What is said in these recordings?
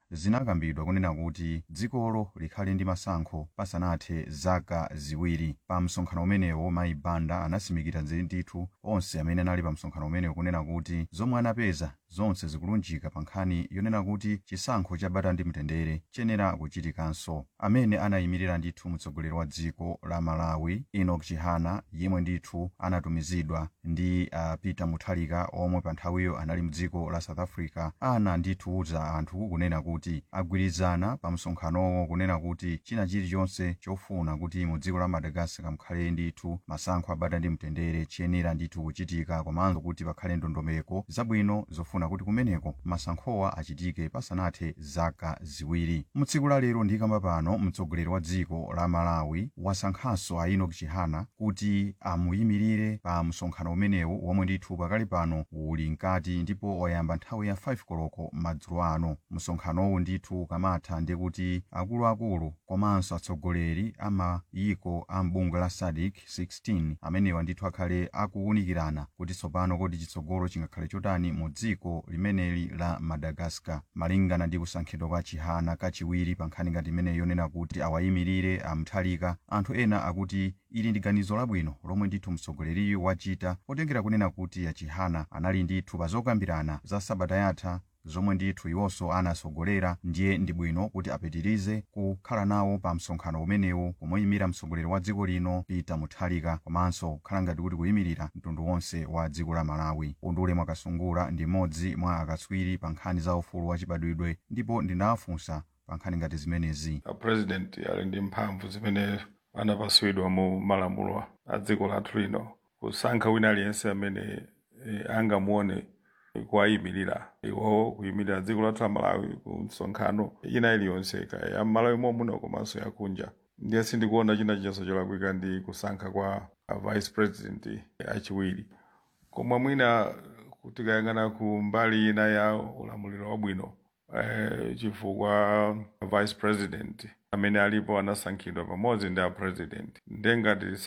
zinakambidwa kunena kuti dzikolo likhale ndi masankho pasanathe zaka ziwiri pa msonkhano umenewo mayi banda anasimikira ndithu onse amene anali pa msonkhano umenewo kunena kuti zomwe anapeza zonse zikulunjika pa nkhani yonena kuti chisankho cha bata ndi mtendere chiyenera kuchitikanso amene anayimirira ndithu mtsogoleri wa dziko la malawi enoch chihana yemwe ndithu anatumizidwa ndi uh, peter mutharika omwe pa nthawiyo anali mdziko la south africa ana ndithu uza anthu kunena kuti agwirizana pa msonkhanowo kunena kuti china chilichonse chofuna kuti mu dziko la madagascar mukhale ndithu masankho abata ndi mtendere chiyenera ndithu kuchitika komanso kuti pakhale ndondomeko zabwino zofuna kuti kumeneko masankhowa achitike pasanathe zaka ziwiri mutsiku la lero ndikamba pano mtsogoleri wa dziko la malawi wasankhanso a enoch chihana kuti amuyimirire pa msonkhano umenewu womwe ndithu pakali pano uli mkati ndipo wayamba nthawi ya 5 koloko madzulo ano msonkhanowu ndithu ukamatha ndi kuti akuluakulu komanso atsogoleri a mayiko a mbungwe la sadc 16 amenewa ndithu akhale akuwunikirana kuti tsopano kodi chitsogolo chingakhale chotani mu dziko limeneli la madagascar malingana ndi kusankhidwa kwa chihana kachiwiri pa nkhani ngati imeneyi yonena kuti awayimirire amthalika anthu ena akuti ili ndi ganizo labwino lomwe ndithu mtsogoleriyu wachita potengera kunena kuti achihana anali ndithu pa zokambirana za sabata yatha zomwe ndithu iwonso anasogolera ndiye ndi bwino kuti apitirize kukhala nawo pa msonkhano umenewu kumuyimira mtsogoleri wa dziko lino peter mutharika komanso kukhala ngati kuti kuyimirira mtundu wonse wa dziko la malawi undule mwakasungula ndi mmodzi mwa akatswiri pa nkhani za ufulu wachibadwidwe ndipo ndinawafunsa pa nkhani ngati zimenezi a president ali ndi mphamvu zimene anapaswidwa mu malamulo a dziko lathu lino kusankha wina aliyense amene eh, angamuone kuwayimirira iwo kuyimirira dziko lathu la malawi ku msonkhano ina iliyonse kaya ya malawi momuno komanso yakunja ndiye sindikuona china chinyenso cholakwika ndi kusankha kwa a vice president achiwiri koma mwina tikayang'ana ku mbali ina ya ulamuliro wabwino eh, chifukwa vice president amene alipo anasankhidwa pamodzi ndi a president ndengati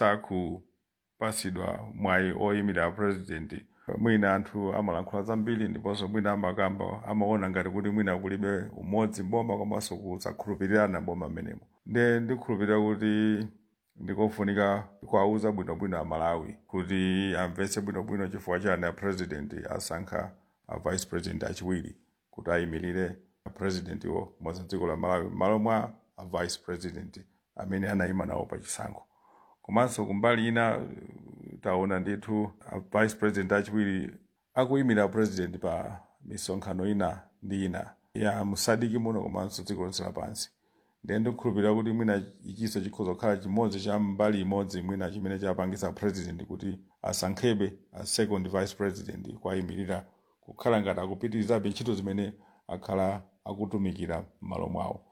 sakupasidwa mwayi oyimirira a president mwina anthu amalankhula zambiri ndiponso mwina amakamba amaona ngati kuti mwina kulibe umodzi mboma komanso kusakhulupirirana mboma amenemo nde ndikhulupirira kuti ndikofunika kuwauza bwinobwino amalawi kuti amvetse bwinobwino chifukwa chani a president asankha a vice president achiwiri kuti ayimirire a president wo modzi dziko la malawi m'malo mwa a vice president amene anayima nawo pa chisankho komanso kumbali ina taona ndithu a vice president achiwiri akuyimira president pa misonkhano ina ndi ina ya musadiki muno komanso dziko lonse lapansi ndiye ndikukhulupirira kuti mwina ichiso chikhoza kukhala chimodzi cha mbali imodzi mwina chimene chapangisa president kuti asankhebe a second vice president kwayimirira kukhala ngati akupitirizabe ntchito zimene akhala akutumikira m'malo mwawo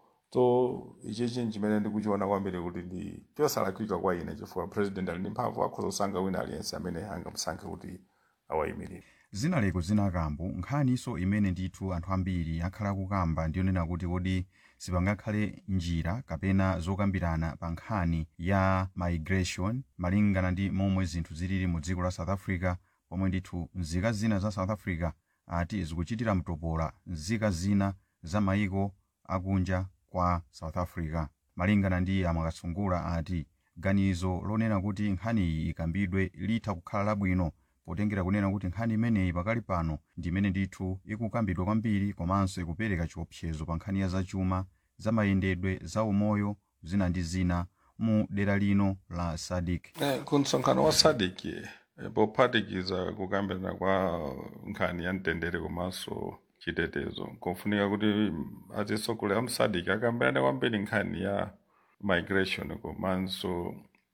so ichichi chimene ndikuchiona kwambiri kuti ndi chosalakwika kwa ine chifukwa president ali ndi mphamvu akhoza kusankha wina aliyense amene angamusankhe kuti awayimirire zinaleko zinakambo nkhaniso imene ndithu anthu ambiri akhala akukamba ndiyonena kuti kodi sipangakhale njira kapena zokambirana pa nkhani ya migration malingana ndi momwe zinthu zilili mu dziko la south africa pomwe ndithu nzika zina za south africa ati zikuchitira mtopola nzika zina za mayiko akunja kwa south africa malingana ndi amakasungula ati ganizo lonena kuti nkhani iyi ikambidwe litha kukhala labwino potengera kunena kuti nkhani imeneyi pakali pano ndi imene ndithu ikukambidwa kwambiri komanso ikupereka chiopsezo pa nkhani ya zachuma za mayendedwe za umoyo zina ndi zina mu dera lino la sadik eh, ku msonkhano wa sadik eh, pophatikiza kukambirana kwa nkhani ya mtendere komanso chitetezo kofunika kuti atsogoleri a msadik akambirane kwambiri nkhani ya migration komanso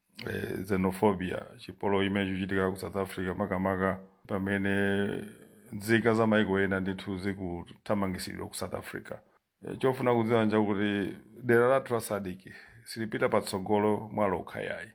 eh, xenophobia chipolowe imene chikuchitika ku south africa makamaka pamene nzika za maiko ena ndithu zikuthamangisidwa ku south africa eh, chofuna kudziwa njakuti dera lathu la sadik silipita patsogolo mwalokha yayi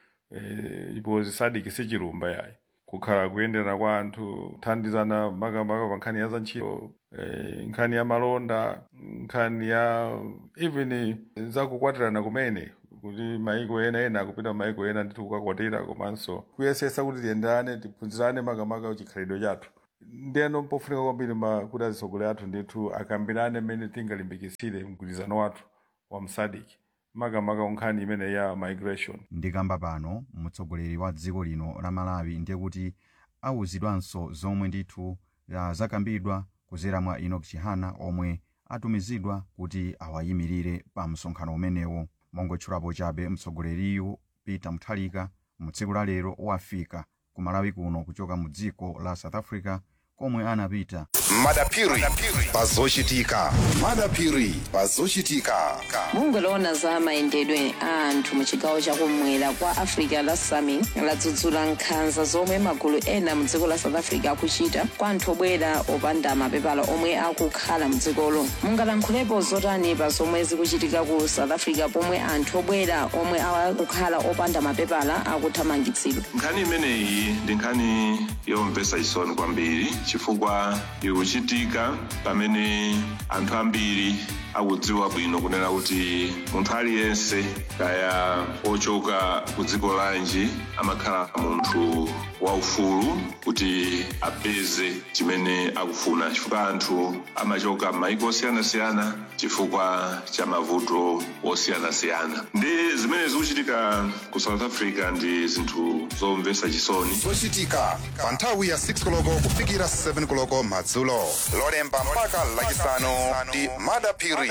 eh, because sadik sichilumba yayi kukhala kuyendera kwa anthu kuthandizana makamaka pa nkhani ya za ntchito eh, nkhani ya malonda nkhani ya even zakukwatirana kumene kuti maiko ena ena akupita maiko ena ndithu kukakwatira komanso kuyesesa kuti tiyenderane tiphunzirane makamaka chikhalidwe chathu ndiyeno mpofunika kwambiri ma- kuti atsogoleri athu ndithu akambirane mmene tingalimbikitsire mgwirizano wathu wa msadiki makamaka unkhani imene ya migration ndikamba pano mtsogoleri wa dziko lino la malawi ndiye kuti awuzidwanso zomwe ndithu ah, zakambidwa kuzera mwa enoch chihana omwe atumizidwa kuti awayimirire pa msonkhano umenewo mongotchulapo chabe mtsogoleriyu peter muthalika mu tsiku la lero wafika ku malawi kuno kuchoka mu dziko la south africa komwe anapita madapiri pazochitika madapiri pazochitika mungoloona za mayendedwe a anthu mu chigawo chakumwera kwa africa la sami ladzudzula nkhanza zomwe magulu ena mu dziko la south africa akuchita kwa anthu obwera opanda mapepala omwe akukhala mu dzikolo mungalankhulepo zotani pa zomwe zikuchitika ku south africa pomwe anthu obwera omwe akukhala opanda mapepala akuthamangitsidwa nkhani imeneyi ndi nkhani yomvetsa chisoni kwambiri chifukwa ikuchitika pamene anthu ambiri akudziwa bwino kunena kuti munthu aliyense kaya ochoka ku dziko lanji amakhala munthu waufulu kuti apeze chimene akufuna chifukwa anthu amachoka m'mayiko osiyanasiyana chifukwa cha mavuto osiyanasiyana ndi zimene zikuchitika ku south africa ndi zinthu zomvetsa chisoni zochitika pa nthawi ya 6 koloko kufikira 7 koloko madzulo lolemba mpaka lachisanu ndi madapiri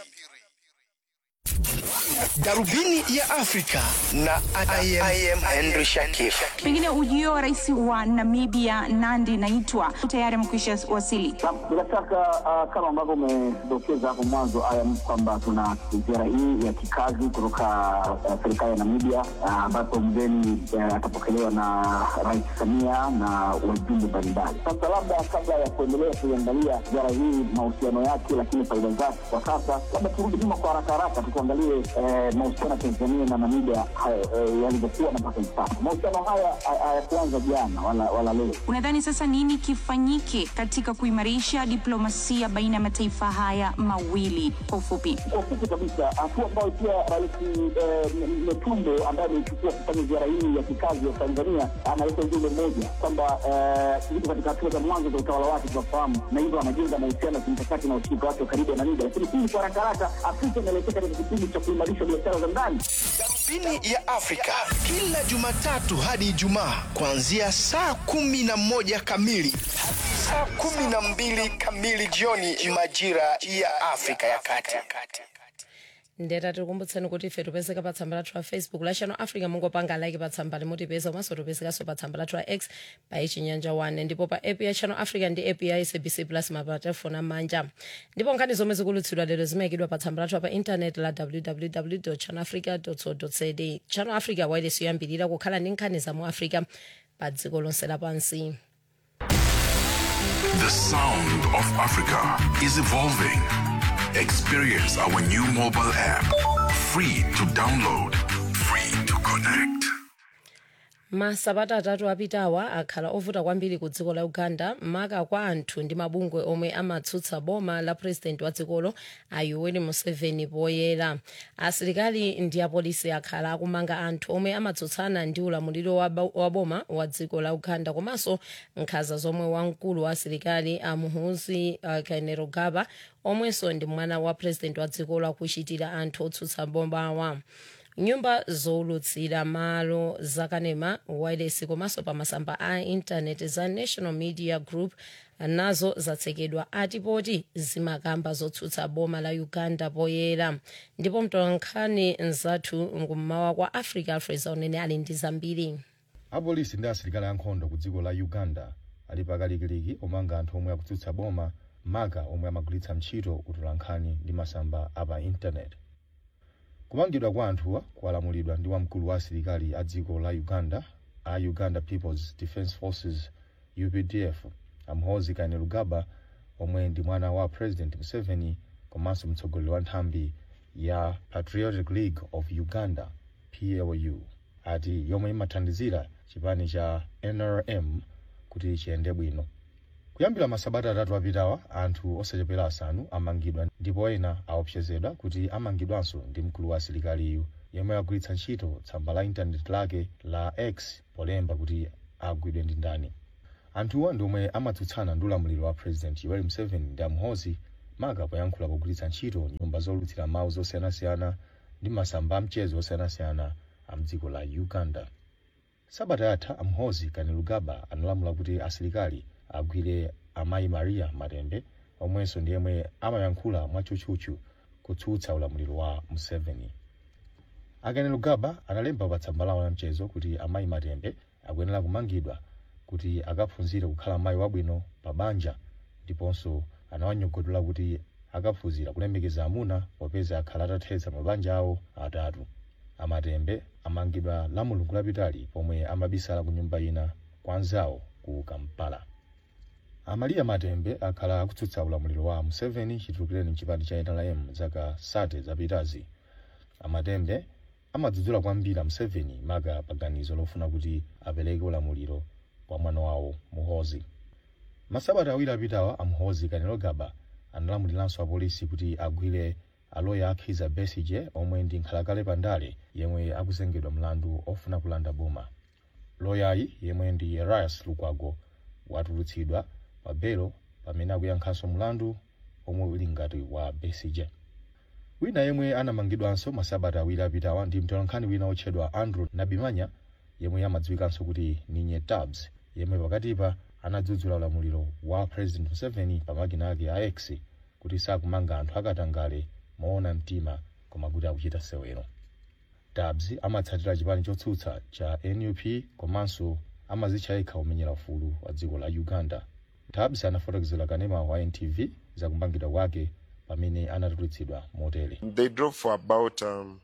darubini ya afrika na I am, I am henry shakif pengine ujio wa rais wa namibia nandi naitwa tayari amekwisha wasili Bila shaka uh, kama ambavyo umedokeza hapo mwanzo ayam kwamba tuna ziara hii ya kikazi kutoka uh, serikali ya Namibia uh, ambapo mgeni uh, atapokelewa na Rais Samia na wajumbe mbalimbali. Sasa labda kabla ya kuendelea kuiangalia ziara hii mahusiano yake, lakini faida zake kwa sasa, labda turudi nyuma kwa haraka haraka tukuangalie eh, mahusiano ya Tanzania na Namibia hayo, eh, yalivyokuwa na mpaka hivi sasa. Mahusiano haya ha- hayakuanza jana wala, wala leo unadhani sasa nini kifanyike katika kuimarisha diplomasia baina ya mataifa haya mawili kwa ufupi kwa ufupi kabisa, hatua ambayo pia Rais eh, M- Metumbo ambaye ameichukua kufanya ziara hii ya kikazi ya Tanzania analeta ujumbe mmoja kwamba eh, yuko katika hatua za mwanzo za utawala wake tunafahamu, na hivyo anajenga mahusiano ya kimkakati na ushirika wake wa karibu na Namibia. Lakini hii kwa haraka haraka, Afrika inaelekea katika kipindi cha kuimarisha biashara za ndani. darubini ya afrika kila jumatatu hadi ijumaa kuanzia saa kumi na moja kamili hadi saa kumi na mbili kamili jioni majira ya afrika ya kati ndeta tikukumbutseni kuti ife tipezeka pa tsamba lathu la facebook la channel africa mungopanga like pa tsamba limutipeza komanso tipezekanso pa tsamba lathu la x pa ichinyanja 1 ndipo pa app ya channel africa ndi app ya sabc plus mapatefoni amanja ndipo nkhani zomwe zikulutsidwa lero zimayikidwa pa tsamba lathu pa intanet la www channel africa co za channel africa wireless yoyambirira kukhala ndi nkhani za mu africa pa dziko lonse lapansi The sound of Africa is evolving. Experience our new mobile app. Free to download, free to connect. masabata atatu apitawa akhala ovuta kwambiri ku dziko la uganda maka kwa anthu ndi mabungwe omwe amatsutsa boma la purezidenti wa dzikolo a yoweri museveni poyera asilikali ndi apolisi akhala akumanga anthu omwe amatsutsana ndi ulamuliro wa ba- wa boma wa dziko la uganda komanso nkhanza zomwe wamkulu wa asilikali a muhoozi uh, kainerugaba omwenso ndi mwana wa purezidenti wa dzikolo akuchitira anthu otsutsa bomawa nyumba zowulutsira malo zakanema wireless komanso pa masamba a intaneti za national media group nazo zatsekedwa atipoti zimakamba zotsutsa boma la uganda poyera ndipo mtolankhani nzathu ngummawa kwa africa alfred zaunene ali ndi zambiri apolisi ndi asilikali ankhondo ku dziko la uganda ali pakalikiliki omanga anthu omwe akutsutsa boma maka omwe amagwiritsa ntchito utolankhani ndi masamba apa intaneti kumangidwa kwa anthuwa kwalamulidwa ndi wamkulu wa asilikali a dziko la uganda a uganda peoples defence forces updf amhozi kainerugaba omwe ndi mwana wa president museveni komanso mtsogoleri wa nthambi ya patriotic league of uganda plu ati yomwe imathandizira chipani cha nrm kuti chiyende bwino kuyambira masabata atatu apitawa anthu osachepera asanu amangidwa ndipo ena aopsezedwa kuti amangidwanso ndi mkulu wa asilikaliyu yemwe agwiritsa ntchito tsamba la intaneti lake la x polemba kuti agwidwe ndi ndani anthuwa ndi omwe amatsutsana ndi ulamuliro wa president yoweri museveni ndi amhozi maka poyankhula pogwiritsa ntchito nyumba zolutsira mawu zosiyanasiyana ndi masamba amchezo osiyanasiyana a mdziko la uganda sabata yatha amhozi kainerugaba analamula kuti asilikali agwire amayi maria matembe omwenso ndi yemwe amayankhula mwatchutchutchu kutsutsa ulamuliro wa museveni akainerugaba analemba pa tsamba lawo la mchezo kuti amayi matembe akuyenera kumangidwa kuti akaphunzire kukhala amayi wabwino pa banja ndiponso anawanyogodola kuti akaphunzira kulemekeza amuna popeza akhala atathetsa mabanja awo atatu amatembe amangidwa la mulungu lapitali pomwe amabisala ku nyumba ina kwa anzawo ku kampala amaliya matembe akhala akutsutsa ulamuliro wa museveni chitulukireni mchipani cha nrm zaka sate zapitazi amatembe amadzudzula kwambiri museveni maka paganizo lofuna kuti apereke ulamuliro kwa mwana wawo muhozi masabata awiri apitawa amhozi kainerugaba analamuliranso apolisi kuti agwire aloya a kizza besigye omwe ndi nkhalakale pandale yemwe akuzengedwa mlandu ofuna kulanda boma loyayi yemwe ndi elias lukwago watulutsidwa pa belo pamene akuyankhanso mlandu omwe uli ngati wa besigye wina yemwe anamangidwanso masabata awiri apitawa ndi mtolankhani wina otchedwa andrew nabimanya yemwe amadziwikanso kuti ninye tabs yemwe pakatipa anadzudzula ulamuliro wa president museveni pa makina ake a x kuti sakumanga anthu akatangale moona mtima koma kuti akuchita sewero tabs amatsatira chipani chotsutsa cha nup komanso amazitcha yekha umenyera ufulu wa dziko la uganda tabs anafotokozera kanema wa ntv zakumangidwa kwake pamene anatulutsidwa motere They drove for about um,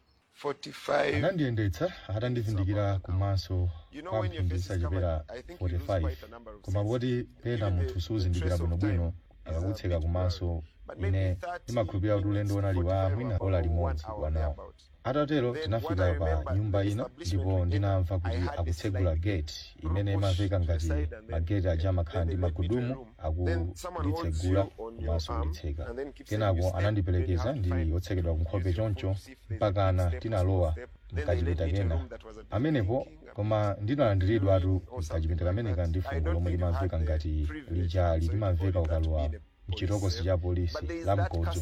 45. anandiyendetsa atandivindikira kumaso kwa mphindi zisachepera 45 koma poti pena munthu suzindikira bwinobwino akakutseka kumaso ine ndimakhulupirira kuti ulendo unali wa mwina ola limodzi wanawo atatero tinafika pa nyumba ina ndipo ndinamva kuti akutsegula gate imene imamveka ngati mageti aja amakhala ndi magudumu akunditsegula komanso kunditseka kenako anandiperekeza ndili yotsekedwa kunkhope choncho mpakana tinalowa mkachipinda kena amenepo koma ndinalandiridwatu mkachipinda kameneka ndi fungo lomwe limamveka ngati lijali limamveka ukalowa mchitokosi cha polisi la mkodzo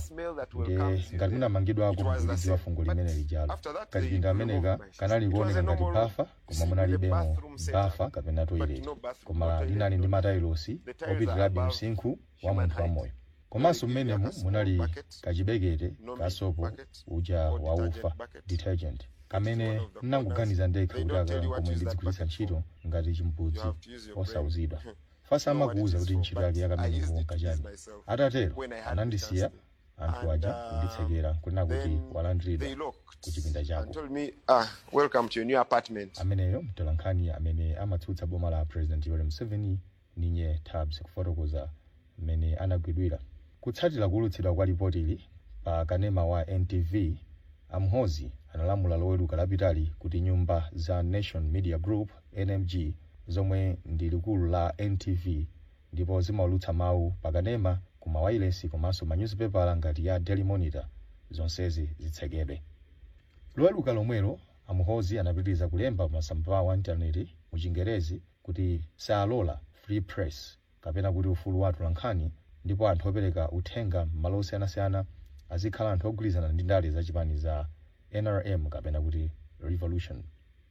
nde ngati munamangidwako mkulidziwa fungo limene lijalo kachipinda ameneka kanali kuoneka ngati bafa koma munalibemo bafa kapena toilet koma linali ndi matailosi opitirabe msinkhu wa munthu wamoyo komanso mmenemu munali kachibekete kasopo uja waufa detergent kamene ndinangoganiza ndekha kuti aka komwe ndidzigwiritsa ntchito ngati chimbudzi osauzidwa fasa amakuwuza kuti ntchito yake yakamenepo nkachani atatero anandisiya anthu aja kunditsekera kunena kuti walandiridwa ku chipinda chako told me, ah, welcome to your new apartment. ameneyo mtolankhani amene amatsutsa boma la president yoweri museveni ninye tabs kufotokoza mmene anagwidwira kutsatira kuwulutsidwa kwa ripotili pa kanema wa ntv amhozi analamula loweruka lapitali kuti nyumba za nation media group nmg zomwe ndi likulu la ntv ndipo zimaulutsa mawu pakanema ku mawayilesi komanso manyuzipepala ngati ya daily monitor zonsezi zitsekedwe loweruka lomwelo amhozi anapitiriza kulemba masamba awo a intaneti mu chingerezi kuti saalola free press kapena kuti ufulu wa atolankhani ndipo anthu opereka uthenga m'malo osiyanasiyana azikhala anthu ogwirizana ndi ndale zachipani za nrm kapena kuti revolution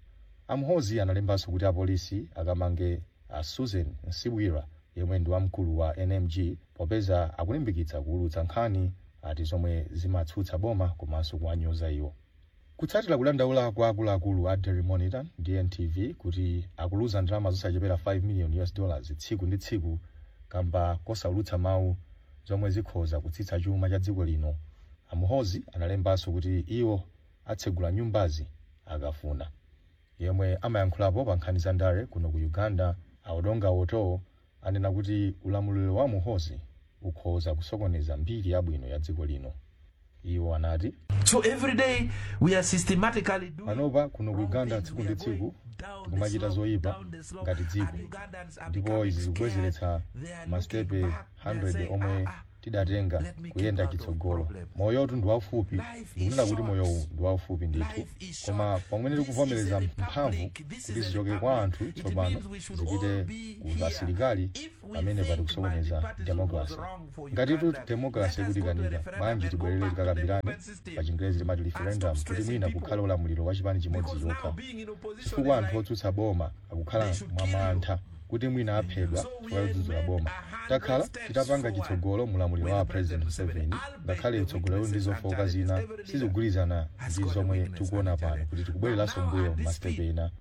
amhozi analembanso kuti apolisi akamange a susan nsibwira yemwe ndi wamkulu wa nmg popeza akulimbikitsa kuwulutsa nkhani ati zomwe zimatsutsa boma komanso kuwanyoza iwo kutsatira kudandaula kwa akuluakulu a daily monitor ndi ntv kuti akuluza ndalama zosachepera 5 million us dollars tsiku ndi tsiku kamba kosaulutsa mawu zomwe zikhoza kutsitsa chuma cha dziko lino amhozi analembanso kuti iwo atsegula nyumbazi akafuna yemwe amayankhulapo pa nkhani za ndale kuno ku uganda audonga oto anena kuti ulamuliro wa muhozi ukhoza kusokoneza mbiri yabwino ya dziko lino iwo anati So every day we are systematically doing panopa kuno ku uganda tsiku ndi tsiku tikumachita zoyipa ngati dziko ndipo izi zikubwezeretsa masitepe 100 omwe tidatenga kuyenda chitsogolo moyotu ndi waufupi ndikunena kuti moyo uwu ndi waufupi ndithu koma pamene tikuvomereza mphamvu kuti zichoke kwa anthu tsopano zipite ku asilikali pamene patikusokoneza demokrasi ngatitu demokrasi ikutikanika bwanji tibwerere tikakambirane pa chingerezi timati referendum kuti mwina kukhale ulamuliro wa chipani chimodzi chokha chifukwa anthu otsutsa boma akukhala mwamantha kuti mwina aphedwa chifukwa chodzudzula boma takhala titapanga chitsogolo mulamuliro wa president museveni ngakhale tsogolero ndi zofowoka zina sizikugwirizana ndi zomwe tikuona pano kuti tikubwereranso mbuyo masitepe ena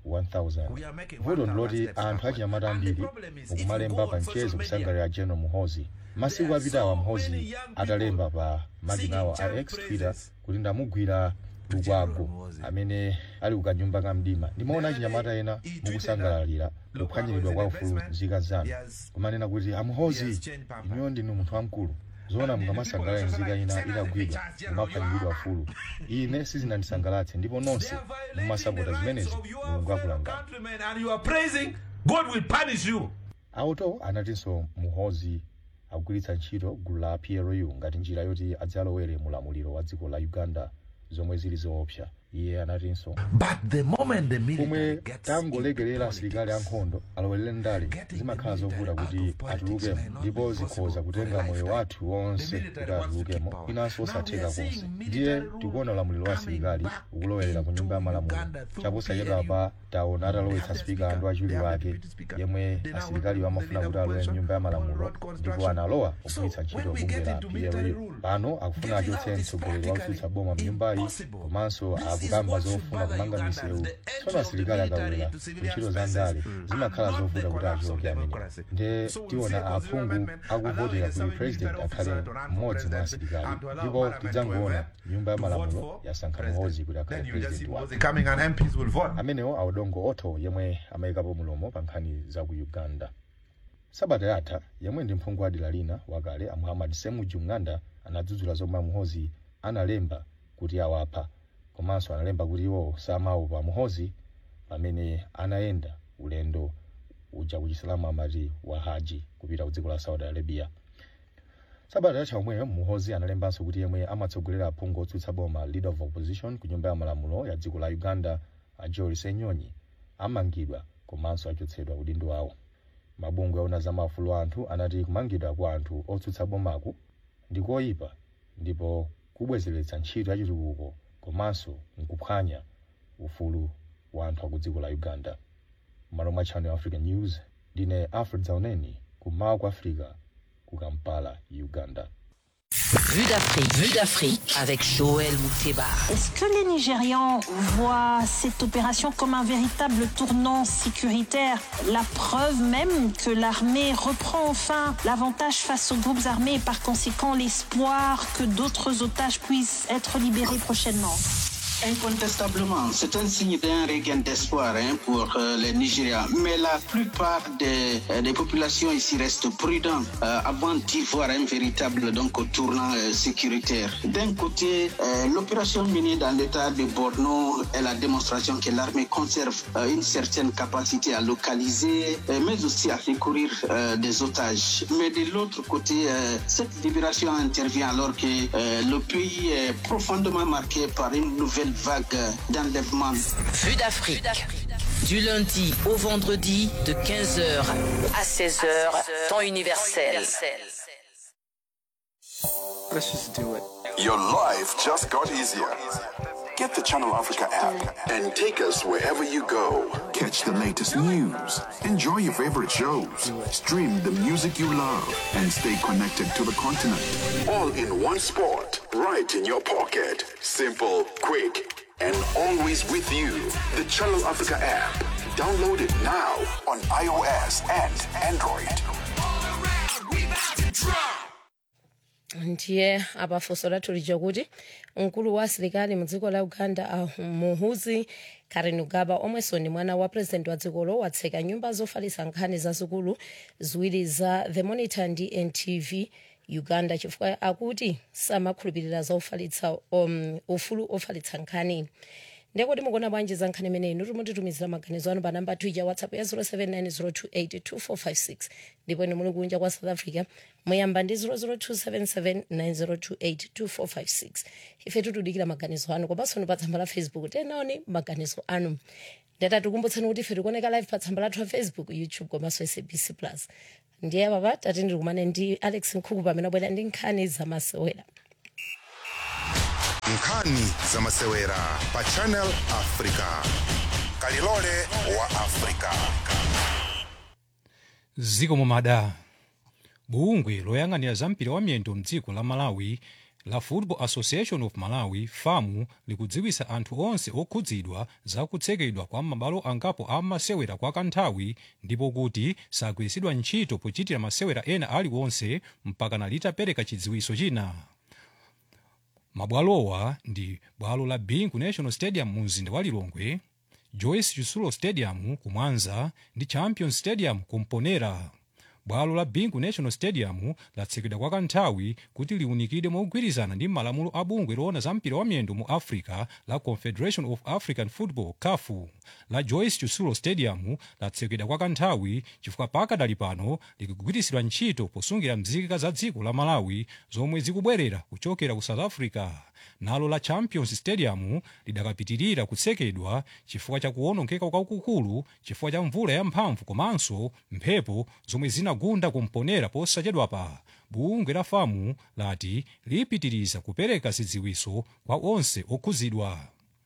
1000 vuto ndiloti anthu achinyamata ambiri mukumalemba pa mchezo kusangalira general muhozi masiku apitawa muhozi atalemba pa makinawo a x twitter kuti ndamugwira lukwago amene ali kukanyumba ka mdima ndimaona achinyamata ena mukusangalalira kuphwanyiridwa kwa ufulu nzika zanu kumanena kuti amuhozi inuyo ndinu munthu wamkulu zoona mukamasangalala nzika ina itagwidwa kumaphwanyiridwa ufulu ine sizinandisangalatse ndipo nonse mumasapota zimenezi mulungu akulangani countrymen and you are praising, God will punish you. auto anatinso muhozi akugwiritsa ntchito gulu la plu ngati njira yoti adzalowere mulamuliro wa dziko la uganda zomwe zili zoopsa iye anatinso The moment the pomwe tangolekerera asilikali ankhondo alowerere ndale zimakhala zovuta kuti atulukemo ndipo zikhoza kutenga moyo wathu wonse kuti atulukemo inanso osatheka konse ndiye tikuona ulamuliro wa asilikali ukulowerera ku nyumba ya malamulo chaposachedwa pa taona atalowetsa spika andu achiwiri wake yemwe asilikali amafuna kuti alowe mnyumba ya malamulo ndipo analowa kugwiritsa ntchito bungwe la plu pano akufuna achotse mtsogoleri wakutsutsa boma mnyumbayi komanso akukamba zofuna kumanga misewu tsono asilikali akawera ntchito za ndale zimakhala zovuta kuti achoke amene nde tiona aphungu akuvotera kuti president akhale mmodzi mwa asilikali ndipo tidzangoona nyumba ya malamulo yasankha muhozi kuti akhale president wake Coming and MPs will vote. amenewo audongo otho yemwe amayikapo mulomo pa nkhani za ku uganda sabata yatha yemwe ndi mphungu wa dera lina wakale a muhammad semu junganda anadzudzula zomwe amuhozi analemba kuti awapha komanso analemba kuti iwo samaopa muhozi pamene anayenda ulendo uja kuchisilamu amati wa haji kupita ku dziko la saudi arabia sabata yatha omweyo muhozi analembanso kuti yemwe amatsogolera aphungu otsutsa boma leader of opposition ku nyumba ya malamulo ya dziko la uganda a joel senyonyi amangidwa komanso achotsedwa udindo wawo mabungwe aona za maufulu a anthu anati kumangidwa kwa anthu otsutsa bomaku ndi koyipa ndipo kubwezeretsa ntchito yachitukuko komanso nkuphwanya ufulu wa anthu aku dziko la uganda malo mwa channel africa news ndine alfred zauneni kummawa kwa africa ku kampala uganda Vue d'Afrique, vue d'Afrique avec Joël Mouteba. Est-ce que les Nigérians voient cette opération comme un véritable tournant sécuritaire La preuve même que l'armée reprend enfin l'avantage face aux groupes armés et par conséquent l'espoir que d'autres otages puissent être libérés prochainement Incontestablement, c'est un signe d'un regain d'espoir hein, pour euh, les Nigériens. Mais la plupart des, euh, des populations ici restent prudents euh, avant d'y voir un véritable donc, tournant euh, sécuritaire. D'un côté, euh, l'opération menée dans l'état de Borno est la démonstration que l'armée conserve euh, une certaine capacité à localiser, euh, mais aussi à secourir euh, des otages. Mais de l'autre côté, euh, cette libération intervient alors que euh, le pays est profondément marqué par une nouvelle vague d'enlèvement. Vue d'Afrique. Du lundi au vendredi de 15h à 16h, temps universel. Let's just do it. Your life just got easier. Get the Channel Africa app and take us wherever you go. Catch the latest news, enjoy your favorite shows, stream the music you love, and stay connected to the continent. All in one spot, right in your pocket. Simple, quick, and always with you. The Channel Africa app. Download it now on iOS and Android. ndiye apafunso lathu lija kuti mkulu wa asilikali mu dziko la uganda a muhuzi kainerugaba omwenso ndi mwana wa purezidenti wa dzikolo watseka nyumba zofalitsa nkhani zazikulu ziwiri za the monitor ndi ntv uganda chifukwa akuti samakhulupirira za ufalitsa um, ufulu ofalitsa nkhani ndiye kuti mukuona bwanji za nkhani imeneyi inu mutitumizira maganizo anu pa namba twitter whatsapp ya 0790282456 ndipo inu muli kunja kwa south africa muyamba ndi 0027790282456 ife tikudikira maganizo anu komanso pa tsamba la facebook tenaoni maganizo anu ndata tikumbutseni kuti ife tikuoneka live pa tsamba lathu la facebook youtube komanso sabc plus ndiye papa tati ndikumane ndi alex nkhuku pamene abwera ndi nkhani zamasewera nkhani zamasewera pa channel africa kalilole wa africa ziko mumada bungwe loyang'anira zampira wa miyendo mdziko la malawi la football association of malawi famu likudziwisa anthu onse okhudzidwa zakutsekedwa kwa mabwalo angapo a masewera kwa kanthawi ndipo kuti sagwiritsidwa ntchito pochitira masewera ena aliwonse mpakana litapereka chidziwiso china mabwalowa ndi bwalo la bingu national stadium mu mzinda wa lilongwe joyce chisulo stadium ku mwanza ndi champion stadium ku mponera bwalo la bingu national stadium latsekedwa kwa kanthawi kuti liunikidwe mogwirizana ndi malamulo a bungwe loona za mpira wa miyendo mu africa la confederation of african football caf la joyce chisulo stadium latsekedwa kwa kanthawi chifukwa pakadali pano likugwiritsidwa ntchito posungira mzika za dziko la malawi zomwe zikubwerera kuchokera ku south africa nalo la champions stadium lidakapitirira kutsekedwa chifukwa cha kuwonongeka kwakukulu chifukwa cha mvula yamphamvu komanso mphepo zomwe zinagunda kumponera posachedwapa bungwe la famu lati lipitiriza kupereka zidziwiso kwa onse okhudzidwa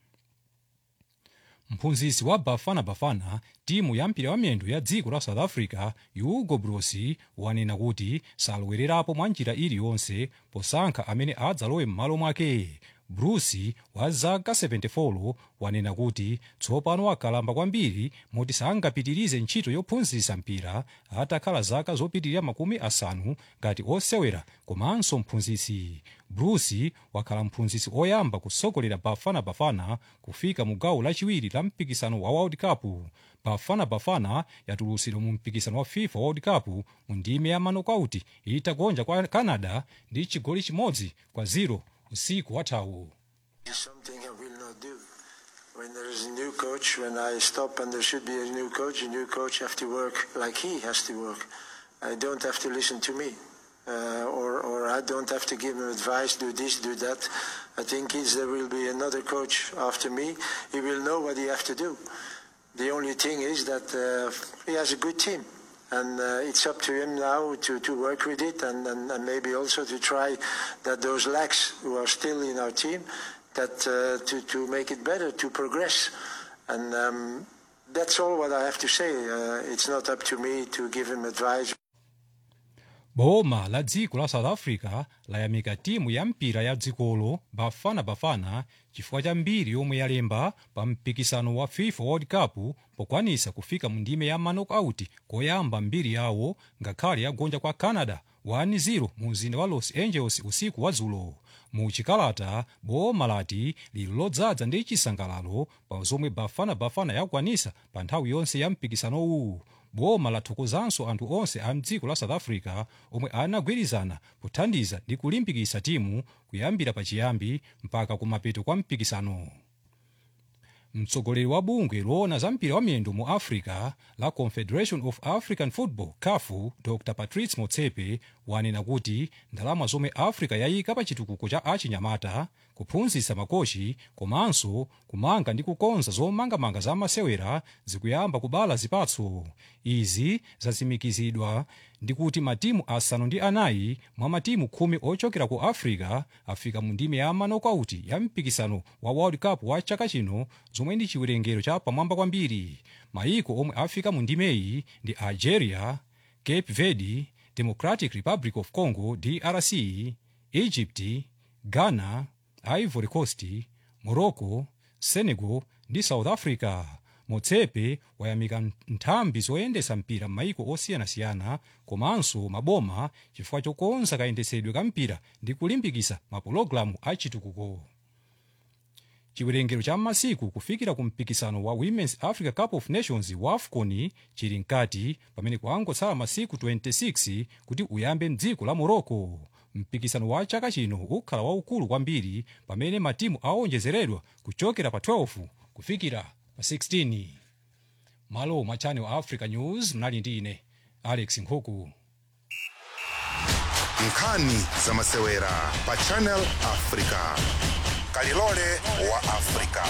mphunzitsi wa bafana bafana timu ya mpira wa miyendo ya dziko la south africa hugo broos wanena kuti salowererapo mwa njira iliyonse posankha amene adzalowe m'malo mwake broos wa zaka 74 wanena kuti tsopano wakalamba kwambiri moti sangapitirize ntchito yophunzitsa mpira atakhala zaka zopitirira makumi asanu ngati osewera komanso mphunzitsi broos wakhala mphunzitsi oyamba kusogolera bafana bafana kufika mu gawo lachiwiri la mpikisano wa world cup bafana bafana yatulutsidwa mu mpikisano wa fifa world cup mu ndime ya manokauti itagonja kwa canada ndi chigoli chimodzi kwa 0 usiku wathawu something I will not do. When there is a new coach, when I stop and there should be a new coach, a new coach have to work like he has to work. I don't have to listen to me. Uh, or, or I don't have to give him advice, do this, do that. I think is there will be another coach after me. He will know what he has to do. The only thing is that uh, he has a good team. And uh, it's up to him now to, to work with it and, and, and maybe also to try that those lacks who are still in our team, that uh, to, to make it better, to progress. And um, that's all what I have to say. Uh, it's not up to me to give him advice. boma la dziko la south africa layamika timu ya mpira ya dzikolo bafana bafana chifukwa cha mbiri yomwe yalemba pa mpikisano wa fifa world cup pokwanisa kufika mu ndime ya manokauti koyamba mbiri yawo ngakhale yagonja kwa canada 1-0 mu mzinda wa los angeles usiku wa dzulo mu chikalata boma lati lili lodzaza ndi chisangalalo pa zomwe bafana bafana yakwanisa pa nthawi yonse ya mpikisanowu boma lathokozanso anthu onse a mdziko la south africa omwe anagwirizana pothandiza ndi kulimbikitsa timu kuyambira pachiyambi mpaka kumapeto kwa mpikisano mtsogoleri wa bungwe loona za mpira wa miyendo mu africa la confederation of african football caf dr patrice motsepe wanena kuti ndalama zomwe africa yayika pa chitukuko cha achinyamata kuphunzitsa makochi komanso kumanga ndi kukonza zomangamanga za masewera zikuyamba kubala zipatso izi zatsimikizidwa ndi kuti matimu asanu ndi anayi mwa matimu khumi ochokera ku africa afika mu ndime ya manokauti ya mpikisano wa world cup wa chaka chino zomwe ndi chiwerengero cha pamwamba kwambiri mayiko omwe afika mu ndimeyi ndi algeria cape verde democratic republic of congo drc egypt ghana ivory coast morocco senegal ndi south africa motsepe wayamika nthambi zoyendetsa mpira m'mayiko osiyanasiyana komanso maboma chifukwa chokonza kayendetsedwe ka mpira ndi kulimbikitsa mapulogalamu achitukuko chiwerengero cha masiku kufikira ku mpikisano wa women's africa cup of nations wa afcon chili mkati pamene kwangotsala masiku 26 kuti uyambe mdziko la morocco mpikisano wa chaka chino ukhala waukulu kwambiri pamene matimu aonjezeredwa kuchokera pa 12 kufikira pa 16 malo mwa channel africa news mnali ndi ine alex nkhuku nkhani za masewera pa channel africa kalilole wa africa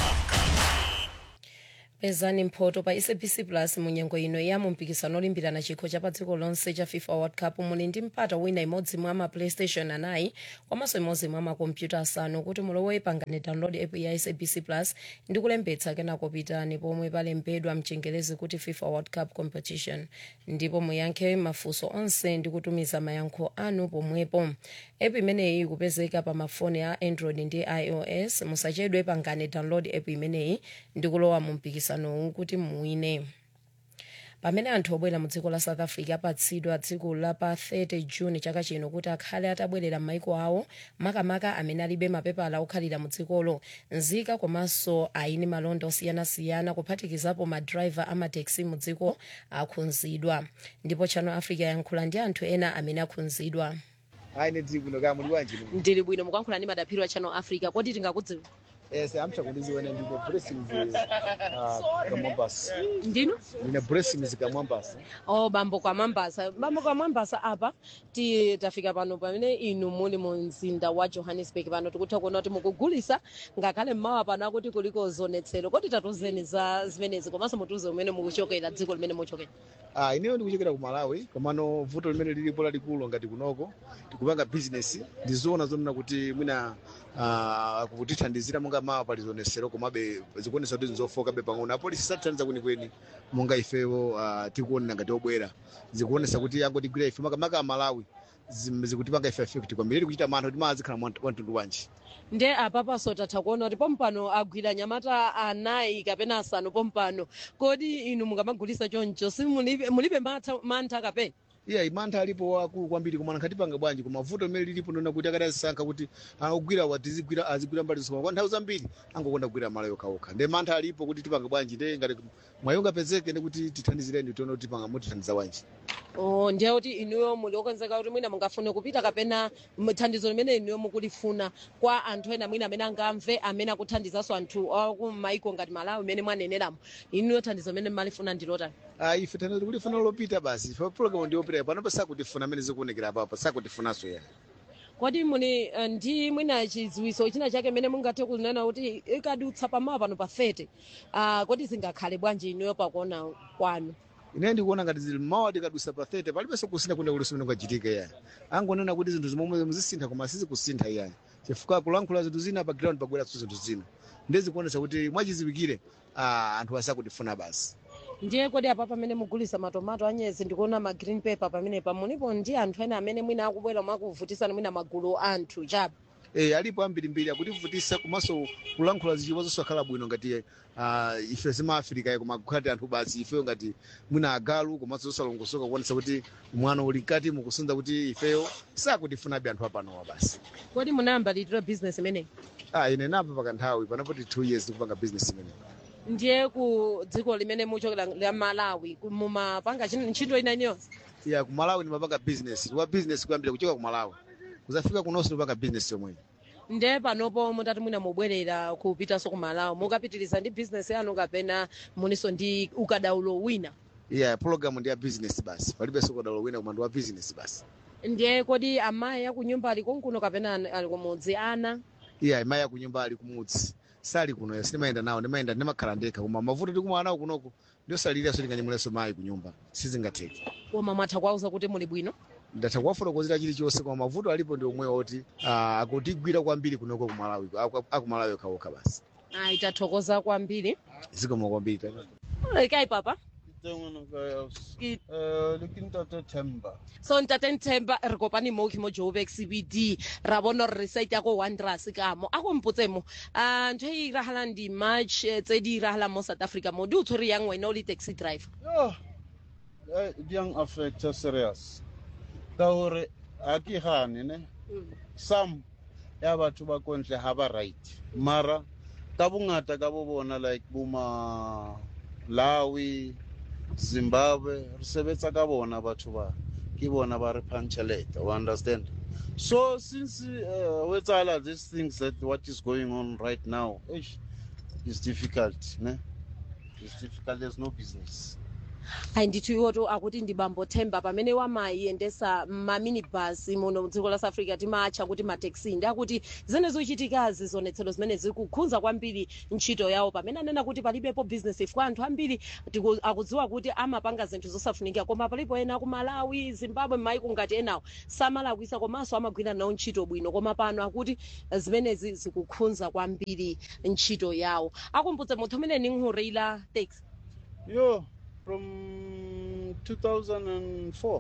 pezani mphoto pa sabc plus munyengo ino ya mumpikisano olimbirana chikho cha pa dziko lonse cha fifa world cup muli ndi mpata wina imodzi mwa ma playstation anayi komanso imodzi mwa makompyuta asanu kuti mulowe pangani download app ya sabc plus ndi kulembetsa kenako pitani pomwe palembedwa mchengelezi kuti fifa world cup competition ndipo muyankhe mafunso onse ndi kutumiza mayankho anu pomwepo app imeneyi kupezeka pa mafoni a android ndi ios musachedwe pangani download app imeneyi ndi kulowa mu mpikisanowu kuti muwine pamene anthu obwera mu dziko la south africa apatsidwa tsiku la pa 30 juni chaka chino kuti akhale atabwerera m'maiko awo makamaka amene alibe mapepala okhalira mu dzikolo nzika komanso aini malonda osiyanasiyana kuphatikizapo madrayiva amateksi mu dziko akhudzidwa ndipo channel africa yankhula ndi anthu ena amene akhudzidwa aine dziri kuno kaya muli bwanji ndili bwino mukuyankhula ndi madaphiri wa channel africa kodi tingakudziwa yes amcha kundiziwene ndine blessings uh, kamwambasa ndino ndine blessings kamwambasa o bambo kwa mambasa bambo kwa mambasa apa ti tafika pano pamene inu muli mu mzinda wa johannesburg pano tikutha kuona kuti mukugulisa ngakhale mmawa pano akuti kuliko zonetsero kodi tatuzeni za zimenezi komanso mutiuze umene mukuchokera dziko limene muchokera ah ineyo ndikuchokera ku malawi komano vuto limene lilipo lalikulu ngati kunoko tikupanga business ndizoona zonena kuti mwina uh, kutithandizira monga mawa pali zonesero komabe zikuonesa kuti nzofokabe pang'ono apolisi satithandiza kwenikweni monga ifewo uh, tikuonera ngati obwera zikuonesa kuti angotigwira ife makamaka amalawi zim- zikutipanga ife affect kwambiri tikuchita mantha kuti mazikhala mwantundu wanji nde apapaso tatha kuona kuti pompano agwira nyamata anayi kapena asanu pompano kodi inu mukamagulisa choncho simulibe mulibe mantha- mantha kapena iya imantha alipo akulu kwambiri koma nkhatipanga bwanji koma vuto limene lilipo ndona kuti akati azisankha kuti akugwira watizigwira azigwira mbali zonse kwa nthawi zambiri angokonda kugwira mala yokhaokha nde mantha alipo kuti tipanga bwanji nde ngati mwayi ungapezeke ndi kuti tithandizireni tione kuti panga mutithandiza bwanji Oh, ndiye kuti inuyo muli okonzeka kuti mwina mungafune kupita kapena m- thandizo limene inuyo mukulifuna kwa anthu ena mwina amene angamve amene akuthandizanso anthu akumaiko ngati malawi imene mwaneneramo inuyo thandizo limene mmalifuna ndilotani Ah, ife thandizo tikulifuna lopita basi ife program ndiyopita panopo sakutifuna amene zikuonekera apapo sakutifunanso ya kodi muli eh, ndi mwina chidziwiso china chake imene mungathe kunena kuti ikadutsa pamawa pano pa 30 uh, kodi zingakhale bwanji inuyo pakuona kwanu ine ndikuona ngati zili mawa tikadusa pa 30 palibenso kusintha kuna kuliso mene kwachitika ya angonena kuti zinthu zimomwe muzisintha koma sizikusintha iya chifukwa kulankhula zinthu zina pa ground pagweranso zinthu zina ndezikuonesa kuti mwachiziwikire ah, anthu asakutifuna basi ndiye kodi apa pamene mugulisa matomato anyezi ndikuona ma green paper pamenepa mulipo ndi anthu ena amene mwina akubwera mwakuvutisana mwina magulu anthu chabe Eh, alipo ambirimbiri akutivutisa komanso kulankhula zichiwa zosakhala bwino ngati uh, ife zimaafrika koma kukhati anthu basi ifeyo ngati mwina agalu komanso zosalongosoka kuonesa kuti mwana uli mkati mukusunza kuti ifeyo sakutifunabe anthu apanowa basi kodi munayamba litiro business imeneyi ah, ine napa pakanthawi panapoti 2 years ndikupanga business imene ndiye ku dziko limene muchokera la malawi ku- mumapanga chin- ntchito ina iliyonse ya kumalawi ndimapanga business ndikupa business kuyambira kuchoka kumalawi kuzafika kunonso ndipanga business yomweyo ndiye panopo mutati mwina mubwerera kupitanso ku malawi mukapitiriza ndi business yanu kapena muliso ndi ukadaulo wina yeah program ndi ya business basi palibenso ukadaulo wina koma ndi wa business basi ndiye kodi amayi akunyumba ali kunkuno kapena ani- ali kumudzi ana iya imayi akunyumba ali kumudzi sali kuno sindimayenda nawo ndimayenda ndimakhala ndekha koma mavuto tikumana nawo kunoko ndiosaliriranso ndinganyemulenso mayi kunyumba sizingatheke koma mwatha kuwauza kuti muli bwino ndatha kuwafotokozera chilichonse koma mavuto alipo ndi omwe oti ah, akutigwira kwambiri kunoko kumalawi aku- akumalawi okhaokha basi ayi tathokoza kwambiri zikomo kwambiri kayi papa Eh, lekintate temba so ntate nthemba re kopane mo ke mo joburg cbd ra bona gore re site ya ko wonders ka mo a ko mpotse mo a ntho e iragalang di-march eh, tse di iragalang mo south africa mo di o tshwere yang wena o le taxi driver yo eh, di yang affecta serious ka gore ga ke gane ne some ya batho ba kontle ga ba right mara ka bongata ka bo bona like boma lawi zimbabwe re sebetsa ka bona batho ba ke bona ba re phantšheleta o understand so since uh, wetsala these things that what is going on right now eish, is difficult ne it's difficult there's no business ayi ndithu iwoto akuti ndi bambo themba pamene wamayendesa maminibus muno mdziko la south africa timatcha kuti mataxi ndi akuti zimene zikuchitikazi zionetsero zimene zikukhudza kwambiri ntchito yawo pamene anena kuti palibepo business ifika anthu ambiri tiku- akudziwa kuti amapanga zinthu zosafunika koma palipo ena ku malawi zimbabwe maiko ngati enawo samalakwisa komanso amagwira nawo ntchito bwino koma pano akuti zimenezi zikukhudza kwambiri ntchito yawo akumbutse munthu amene ninkhurira taxi yo from 2004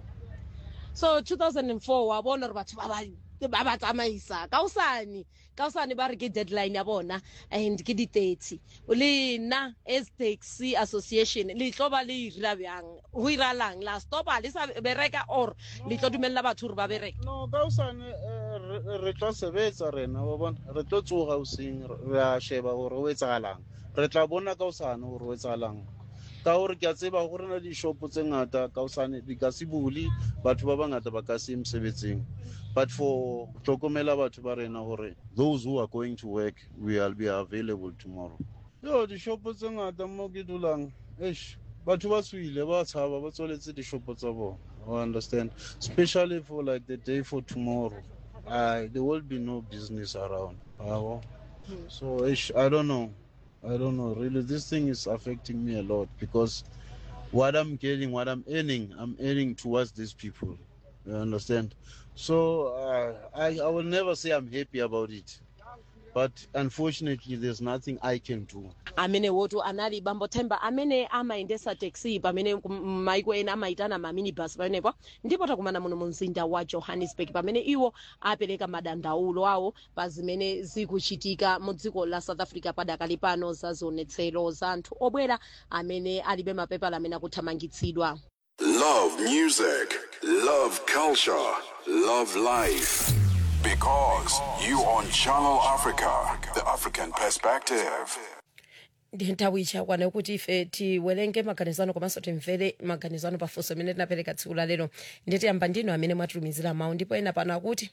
so 2004 wabona uri batho ba ba tsamaisa kaosane kaosane ba re ke deadline ya bona and ke di-thirty le nna as taxi association le tlo ba le irila bjang go iralang la stopa le sa bereka or le tlo dumelela batho gore ba bereka no ka osane eh, re tla sebetsa rena wa bona re tlo tsoga oseng re a sheba gore o etsagalang re tla bona ka osane gore o etsagalang ka gore ke a tseba go rena dishopo tse ngata ka osane di ka se bule batho ba bangata ba ka se ye mosebetsing but for tlhokomela batho ba rena gore those who are going to work will be available tomorrow yo dishopo tse ngata mo ke dulang eish batho ba tswile ba tshaba ba tswaletse dishopo tsa bona I understand especially for like the day for tomorrow uh, there will be no business around Yabo. so eish, i don't know i don't know really this thing is affecting me a lot because what i'm getting what i'm earning i'm earning towards these people you understand so uh, I, I will never say i'm happy about it but unfortunately there's nothing i can do amene wotu anali bambo themba amene amayendesa taxi pamene kum- maiko ena amayitana maminibus pamenepo ndipo takumana muno mu mzinda wa johannesburg pamene iwo apereka madandaulo awo pa zimene zikuchitika mu dziko la south africa padakali pano za zionetsero za anthu obwera amene alibe mapepala amene akuthamangitsidwa Love music, love culture, love life. Because you on Channel Africa, the African perspective. ndi nthawi ichakwana kuti ife tiwerenge maganizano komanso timvere maganizano pafunso amene tinapereka tsiku la lero nditiyamba ndinu amene mwatitumizira mawu ndipo ena pano akuti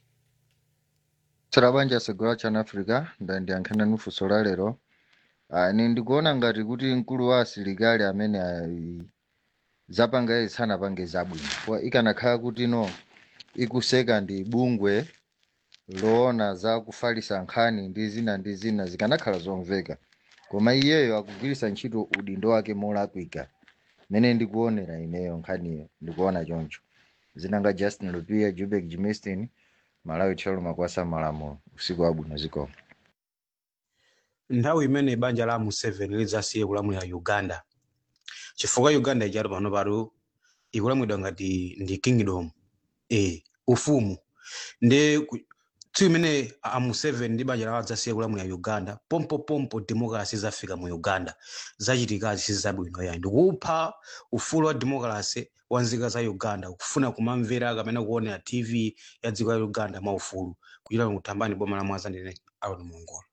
tsala banja segula chana africa ndandiyankhana nufunso la lero Ah, ine ndikuona ngati kuti mkulu wa asilikali amene ali- zapanga izi sanapange zabwino kwa ikanakhala kuti no ikuseka ndi bungwe loona za kufalisa nkhani ndi zina ndi zina zikanakhala zomveka koma iyeyo akugwiritsa ntchito udindo wake molakwika mene ndikuonera ineyo nkhaniyo ndikuona choncho zinanga justin lupia jubek jimistin malawi tchalo makwasa malamulo usiku wabwino zikomo nthawi imene banja la museveni lidzasiye kulamulira uganda chifukwa uganda ichatu pano patu ikulamulidwa ngati ndi kingdom e ufumu ndi ku- tsiku imene a museveni ndi banja lawo adzasiye kulamulira uganda pompopompo democracy zafika mu uganda zachitikazi sizabwino yayi ndikupha ufulu wa democracy wa nzika za uganda kufuna kumamvera kapena kuonera tv ya dziko la uganda mwaufulu kuchita kutambani boma la mwaza ndine aron mongola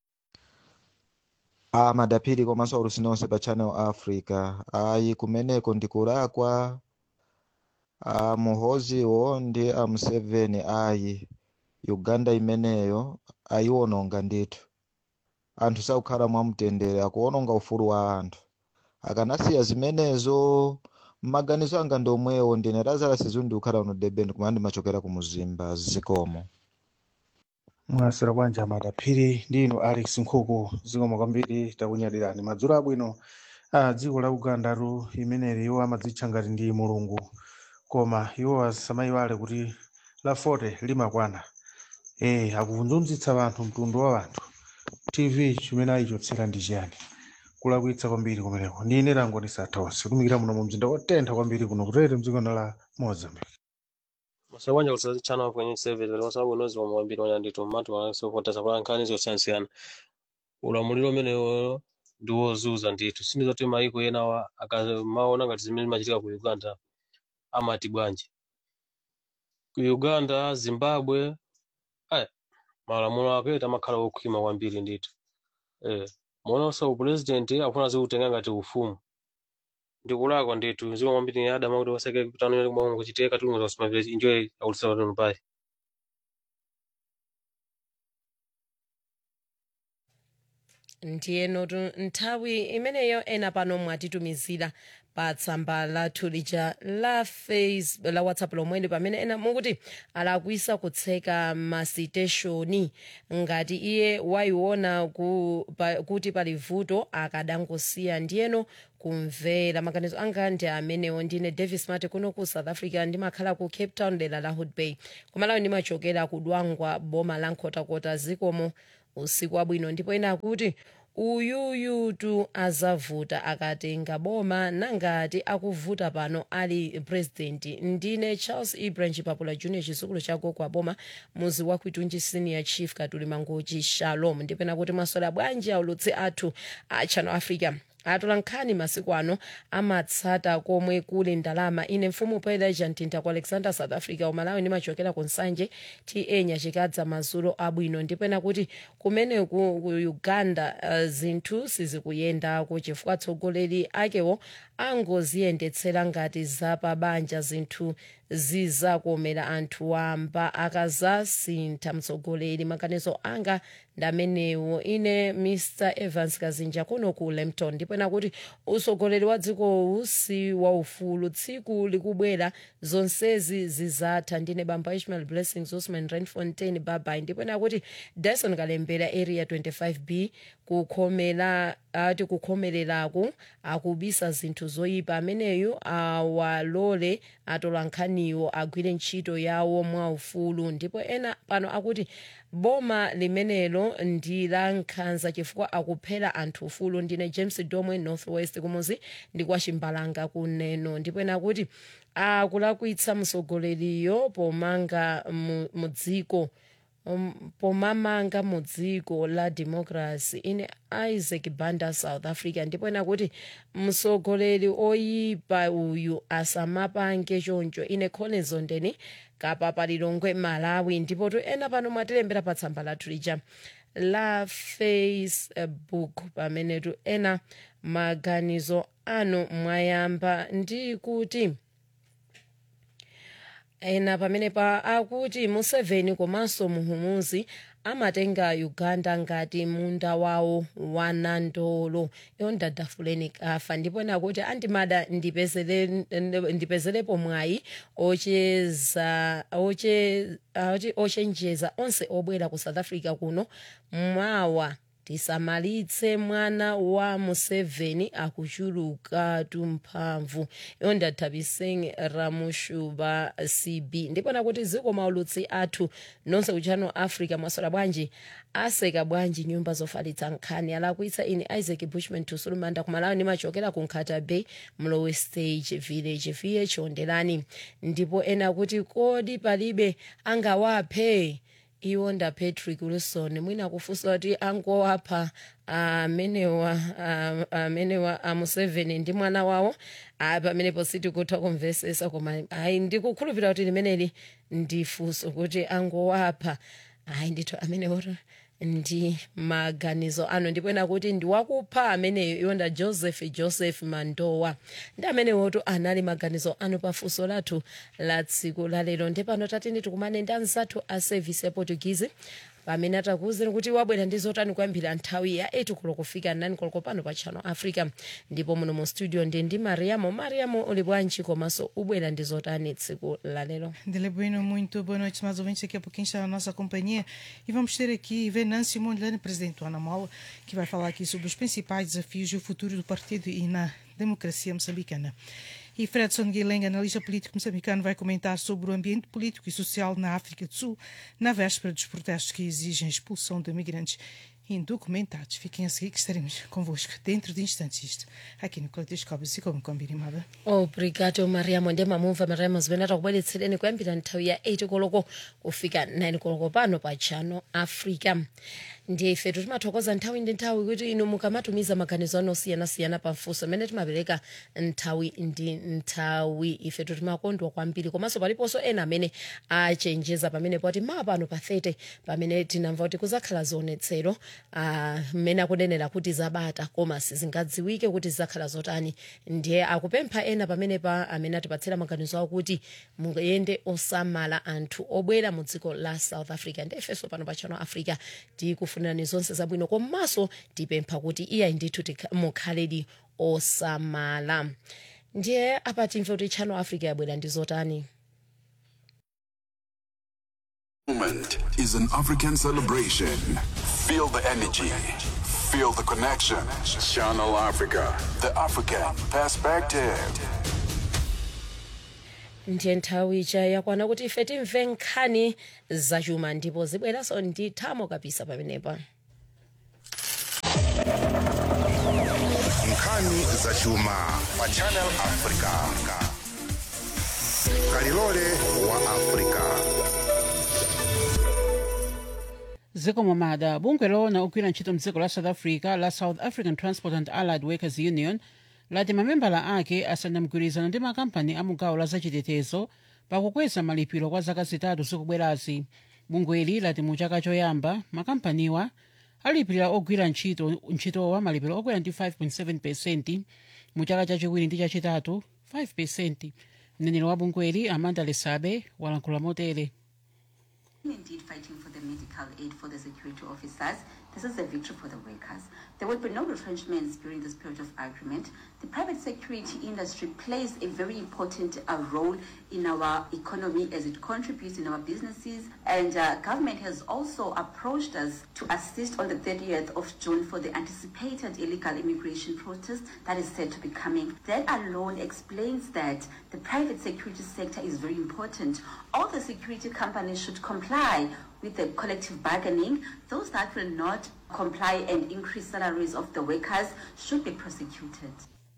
a madapiri komanso aulusi nonse pa channel africa ayi kumeneko ndikulakwa a muhoziwo ndi a museveni ayi uganda imeneyo ayiwononga ndithu anthu sakukhala mwamtendere akuwononga ufulu wa anthu akanasiya zimenezo mmaganizo anga ndi omwewo ndine lazala sizundi kukhala uno deben kumene ndimachokera ku muzimba zikomo mwasira bwanja madaphiri ndino alex nkhuku zikomo kwambiri takunyadirani madzulo abwino a dziko la ugandatu imeneli iwo amadzitcha ngati ndi mulungu koma iwo asamayiwale kuti la 40 limakwana eh akuvunzunzitsa anthu mtundu wa anthu tv chimene ayichotsera ndi chiyani kulakwitsa kwambiri kumeneko ndine lango ndisathaonse kumikira muno mu mzinda wotentha kwambiri kuno kutete mdziko la mozambique masabanja kuti channel kwenye service wali wasabu unozi wa mwambiri wanya nditu matu wanasopota sapala nkhani zosiyanasiyana ulamuliro umenewo ndi wozuza ndithu sindi zoti maiko enawa akamaona ngati zimene zimachitika ku uganda amati bwanji ku uganda zimbabwe aya malamulo apeta amakhala okhwima kwambiri ndithu eh mononso upulezidenti akufuna zikutenga ngati ufumu ndikulakwa ndithu ziko kwambiri adama kuti waseke kutano kumwe kuchitika tulungu za kusimamira enjoy aulisa watu pai ndiyeno tu nthawi imeneyo ena pano mwatitumizira pa tsamba lathu lija la face la whatsapp lomweli pamene ena mukuti alakwisa kutseka masiteshoni ngati iye wayiona ku, pa, kuti pali vuto akadangosiya ndiyeno kumvera maganizo anga ndi amenewo ndine davis mate kuno ku south africa ndimakhala ku cape town dera la hood bay kumalawi ndimachokera ku dwangwa boma la nkhotakota zikomo usiku wabwino ndipo ena akuti uyuyutu azavuta akatenga boma nangati akuvuta pano ali president ndine charles ibranch papula junior chizukulu chako kwa boma muzi wa kwitunji senior chief katuli mangochi shalom ndipena kuti masola bwanji aulutsi athu a channel africa atola nkhani masiku ano amatsata komwe kuli ndalama ine mfumu paeleja mtinda ku alexander south africa umalawi ndimachokera ku nsanje ta nyachikadza mazulo abwino ndipena kuti kumene ku, ku uganda uh, zinthu sizikuyendako chifukwa atsogoleri akewo angoziyendetsera ngati zapabanja zinthu zizakomera anthu wamba akazasintha mtsogoleri maganizo anga ndamenewo ine mr evans kazinja kuno ku lempton ndipena kuti utsogoleri wa dzikowu si waufulu tsiku likubwera zonsezi zizatha ndine bamba ishmael blessings osman renfontain babai ndipena kuti dyson kalembera area 25b kukhomera ati kukhomereraku akubisa zinthu zoyipa ameneyu awalole atola nkhaniwo agwire ntchito yawo mwaufulu ndipo ena pano akuti boma limenelo ndi la nkhanza chifukwa akuphera anthu ufulu ndine james domwe northwest kumuzi ndi kwa chimbalanga kuneno ndipo ena kuti akulakwitsa msogoleriyo pomanga mu- mu dziko um, pomamanga mu dziko la democracy ine isaac banda south africa ndipo ena kuti msogoleri oyipa uyu asamapange choncho ine collins ondeni kapapa lilongwe malawi ndipo tu ena pano mwatilembera pa tsamba lathu lija la facebook pamene tu ena maganizo anu mwayamba ndi kuti ena pamene pa akuti museveni komanso muhumuzi amatenga uganda ngati munda wawo wa nandolo iwo ndadafuleni kafa ndipo ena kuti andimada ndipezele- ndipezelepo mwayi ocheza oche- oti- ochenjeza onse obwera ku south africa kuno mwawa tisamalitse mwana wa museveni akuchuluka tumphamvu iwo ndathabiseng ramushuba cb ndipona kuti ziko maulutsi athu nonse kuchano africa mwasola bwanji aseka bwanji nyumba zofalitsa nkhani alakwitsa ine isaac bushman tusulumanda kumalawi ndimachokera ku nkhata bay mlowe stage village viye chiondelani ndipo ena kuti kodi palibe angawaphe iwo nda patrick wilson mwina akufunsa kuti angowapha amenewa ah, amenewa amuseveni ndi mwana wawo ah, pamenepo sitikutha kumvesesa koma ayi ndikukhulupirira kuti limeneli ndifunso kuti angowapha ayi ndithu amenewoto ndi maganizo ano ndipo ena kuti ndiwakupha ameneyo iwonda joseph joseph mandowa ndi amenewoto anali maganizo ano pafunso lathu la tsiku lalero ndipano tatini tikumane ndi anzathu a service ya portuguese pamene atakuwuzeni kuti wabwera ndi zotani kuyambira nthawi ya 8 koloko kufika 9 koloko pano pa channel africa ndipo muno mu studio ndi ndi mariamo mariamo uli bwanji komanso ubwera ndi zotani tsiku lalero Dele Bueno, muito boa noite, mais ouvintes. Daqui a pouquinho está a nossa companhia e vamos ter aqui Venâncio Mondlane, presidente do Anamola, que vai falar aqui sobre os principais desafios e o futuro do partido e na democracia moçambicana. E Fredson Guilherme, analista político moçambicano, vai comentar sobre o ambiente político e social na África do Sul, na véspera dos protestos que exigem a expulsão de migrantes indocumentados. Fiquem a seguir que estaremos convosco dentro de instantes isto, aqui no Caleidoscópio, assim como combinado. obrigado mariamo ndi mamumva mariamo zimene atakubweretsereni kuyambira nthawi ya 8 koloko kufika 9 koloko pano pa channel africa ndiye ifetu timathokoza nthawi ndi nthawi kuti inu mukamatumiza maganizo anu osiyanasiyana pafunso amene timapereka nthawi ndi nthawi ifetu timakondwa kwambiri komanso paliponso ena amene achenjeza pamene poti mawa pano pa 30 pamene tinamva kuti kuzakhala zionetsero ah, mmene akunenera kuti zabata koma sizingadziwike kuti zizakhala zotani ndiye akupempha ena pamene pa amene atipatsira maganizo awo kuti muyende osamala anthu obwera mu dziko la south africa ndi ifenso pano pa channel africa tikufuna tikufunirani zonse zabwino komanso tipempha kuti iyayi ndithu tikha- mukhaledi osamala ndiye apa timve kuti channel africa yabwera ndi zotani moment is an African celebration. Feel the energy. Feel the connection. Channel Africa. The African perspective. ndiye nthawi ija yakwana kuti ife timve nkhani zachuma ndipo zibweranso ndi thamo kapisa pamenepa nkhani zachuma pa channel africa kalilole wa africa zikomo mada bungwe lona ogwira ntchito mdziko la south africa la south african transport and allied workers union lati mamembala ake asana mgwirizano ndi makampani a mugawo la zachitetezo pakukweza malipiro kwa zaka zitatu zikubwerazi bungweli lati mu chaka choyamba makampaniwa alipirira ogwira ntchito ntchitowa malipiro okwera ndi 5.7 pesenti mu chaka chachiwiri ndi chachitatu 5 pesenti mneneri wa bungweli amanda lesabe walankhula motere Indeed, fighting for the medical aid for the security officers. This is a victory for the workers. There will be no retrenchments during this period of agreement. The private security industry plays a very important uh, role in our economy as it contributes in our businesses. And uh, government has also approached us to assist on the 30th of June for the anticipated illegal immigration protest that is said to be coming. That alone explains that the private security sector is very important. All the security companies should comply with the collective bargaining. Those that will not comply and increase salaries of the workers should be prosecuted.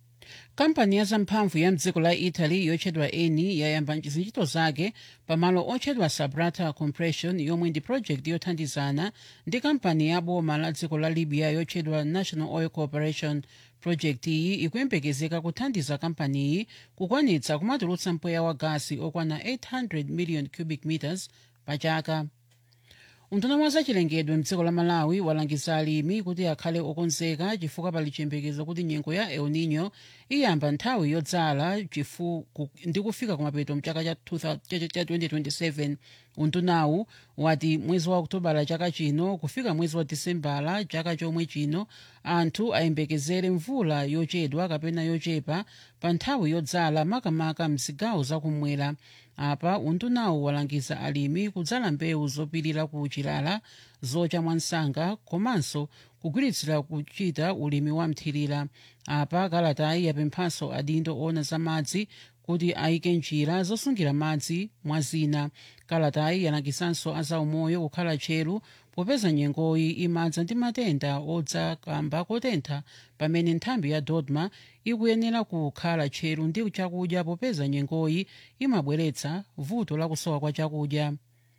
kampani ya zamphamvu ya mdziko la italy yotchedwa eni yayamba ntchito zake pamalo otchedwa sabrata compression yomwe ndi project yothandizana ndi kampani ya boma la dziko la libya yotchedwa national oil corporation project iyi ikuyembekezeka kuthandiza kampaniyi kukwanitsa kumatulutsa mpweya wa gasi okwana 800 million cubic meters pa chaka unduna wa zachilengedwe mdziko la malawi walangiza alimi kuti akhale okonzeka chifukwa pali chiyembekezo kuti nyengo ya el nino iyamba nthawi yodzala chifu- ku- ndi kufika kumapeto mchaka cha 2000 cha- cha 2027 undunawu wati mwezi wa okutobala chaka chino kufika mwezi wa disembala chaka chomwe chino anthu ayembekezere mvula yochedwa kapena yochepa pa nthawi yodzala makamaka mzigawo zakumwera apa undunawu walangiza alimi kudzala mbewu zopirira ku chilala zocha mwansanga komanso kugwiritsira kuchita ulimi wa mthirira apa kalatayi yapemphanso adindo ona za madzi kuti ayike njira zosungira madzi mwa zina kalatayi yalangizanso azaumoyo kukhala tcheru popeza nyengoyi imadza ndi matenda odza kamba kotentha pamene nthambi ya dodma ikuyenera kukhala tcheru ndi chakudya popeza nyengoyi imabweretsa vuto la kusowa kwa chakudya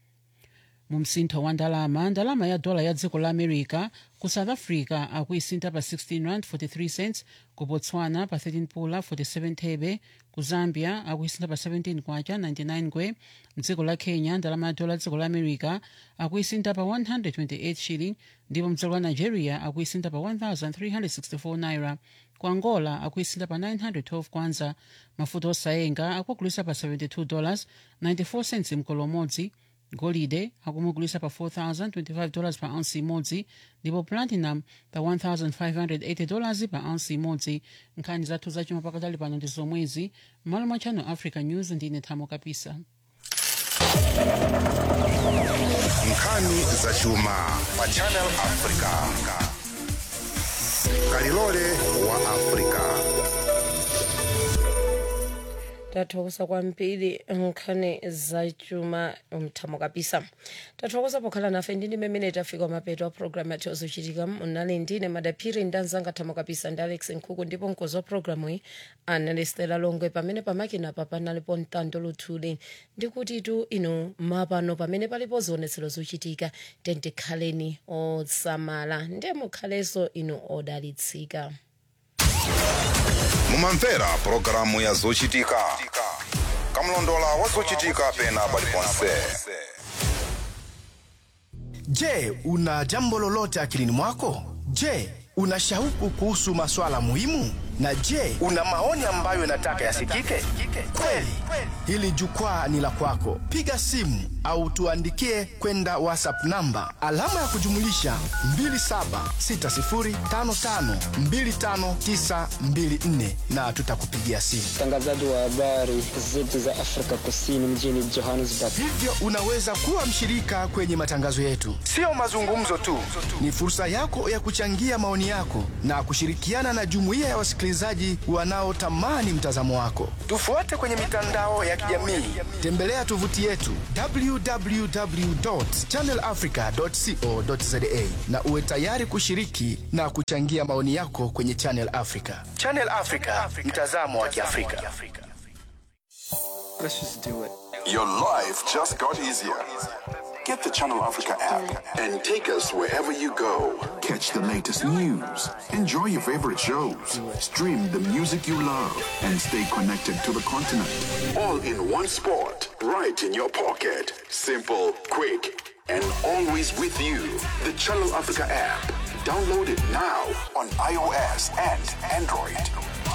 mu msintho wa ndalama ndalama ya dola ya dziko la america ku south africa akuisintha pa 16 rand 43 cents ku botswana pa 13 pula 47 thebe ku zambia akuisintha pa 17 kwacha 99 ngwe mdziko la kenya ndalama ya dola ya dziko la america akuisintha pa 128 shilling ndipo mdziko la nigeria akuisintha pa 1364 naira ku angola akuisintha pa 912 kwanza mafuta osayenga akugulisa pa 72 dollars 94 cents mkolo umodzi golide akumugulisa pa 4025 dollars pa ounce imodzi ndipo platinum pa 1580 dollars pa ounce imodzi nkhani zathu zachuma pakatali pano ndi zomwezi m'malo mwa channel africa news ndine thamo kapisa nkhani zachuma pa channel africa kalilole wa africa tathokoza kwambiri nkhani zachuma mthamo kapisa tathokoza pokhala nafe ndine mmene tafika mapeto a programu yathu yozochitika munali ndine madaphiri ndi anzanga thamo kapisa ndi alex nkhuku ndipo mkozi wa programu iyi anali stela longwe pamene pamakina pa panalipo mtando luthuli ndikuti tu inu mapano pamene palipo zionetsero zochitika tikhaleni osamala ndiye mukhalenso inu odalitsika mumamvera pulogalamu ya zochitika kamlondola wa zochitika pena paliponse Je, una jambo lolote akilini mwako? Je, una shauku kuhusu maswala muhimu? Na je, una maoni ambayo unataka yasikike? Kweli, hili jukwaa ni la kwako. Piga simu au tuandikie kwenda WhatsApp namba alama ya kujumulisha 2760552594 na tutakupigia simu. mtangazaji wa habari zetu za Afrika Kusini mjini Johannesburg. Hivyo unaweza kuwa mshirika kwenye matangazo yetu. Sio mazungumzo tu, ni fursa yako ya kuchangia maoni yako na kushirikiana na jumuiya ya wasikilizaji wanaotamani mtazamo wako. Tufuate kwenye mitandao ya kijamii, tembelea tovuti yetu www.channelafrica.co.za na uwe tayari kushiriki na kuchangia maoni yako kwenye Channel Africa. Channel Africa, mtazamo wa Kiafrika. Let's just do it. Your life just got easier. Get the Channel Africa app and take us wherever you go. Catch the latest news, enjoy your favorite shows, stream the music you love, and stay connected to the continent. All in one spot, right in your pocket. Simple, quick, and always with you. The Channel Africa app. Download it now on iOS and Android.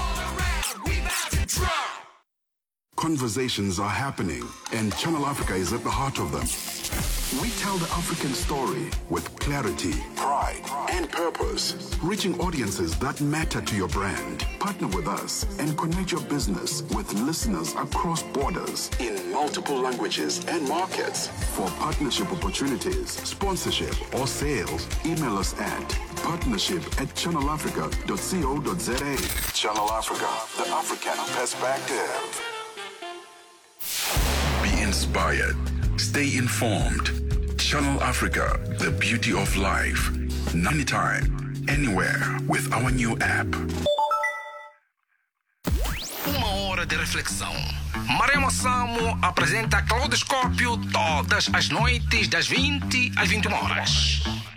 Conversations are happening, and Channel Africa is at the heart of them. We tell the African story with clarity, pride, and purpose, reaching audiences that matter to your brand. Partner with us and connect your business with listeners across borders in multiple languages and markets. For partnership opportunities, sponsorship, or sales, email us at partnership at channelafrica.co.za. Channel Africa, the African perspective. Be inspired. Stay informed. Channel Africa, the beauty of life. Anytime, anywhere with our new app. Uma hora de reflexão. Maremo Samo apresenta Claudoscópio todas as noites das 20 às 21 horas.